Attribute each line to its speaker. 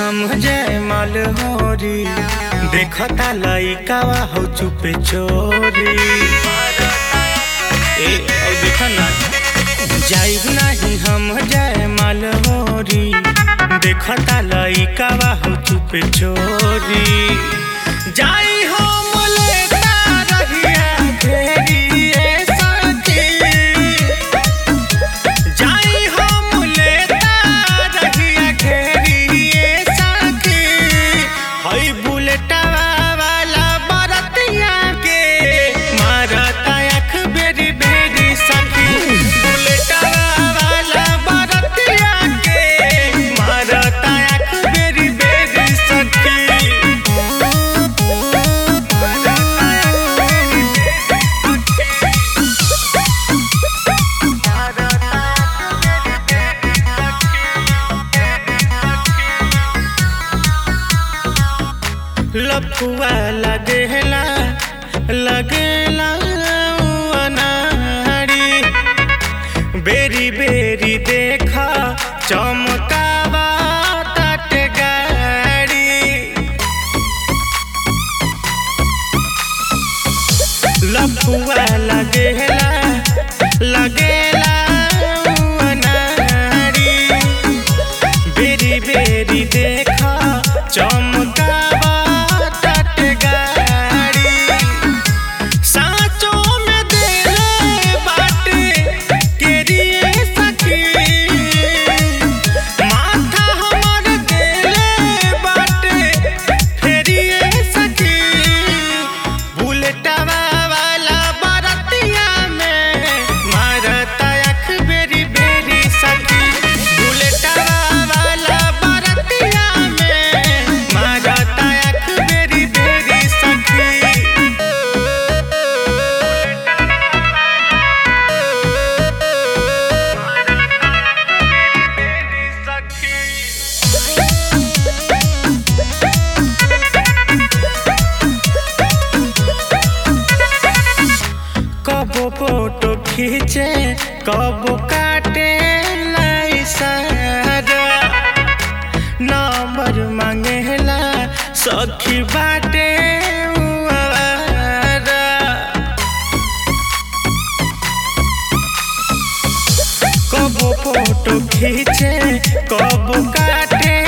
Speaker 1: हम जय माल होरी देखता लइकावा हो चुपे चोरी ए और देखा ना जाइब नहीं हम जय माल होरी देखता लइकावा हो चुपे चोरी जाई हो मोलेता रहिया घेरी ए सखी जाई हम लेता रहिया घेरिए सखी हई बुलेटवा वाला बरतिया के मारता अख बेरी बेरी सखी बुलेटवा वाला बरतिया के मारता अख बेरी बेरी सखी लफुआ लगेला लगेला उ अनाड़ी बेरी बेरी देखा चमकावा तट गाड़ी लफुआ लगेला लगेला उ अनाड़ी बेरी बेरी देखा चमकावा तट गाड़ी साँचो में देले बाटे केरिए सखी माथा हमर देले बाटे फेरिए सखी बुलेटवा वाला बरतिया में मारता अख बेरी बेरी सखी बुलेटवा वाला बरतिया में मारता अख बेरी बेरी सखी कबो फोटो खींचे कबो काटे सारा नंबर मांगेला सखी बाटे उ आवारा। कबो फोटो खींचे कबो काटे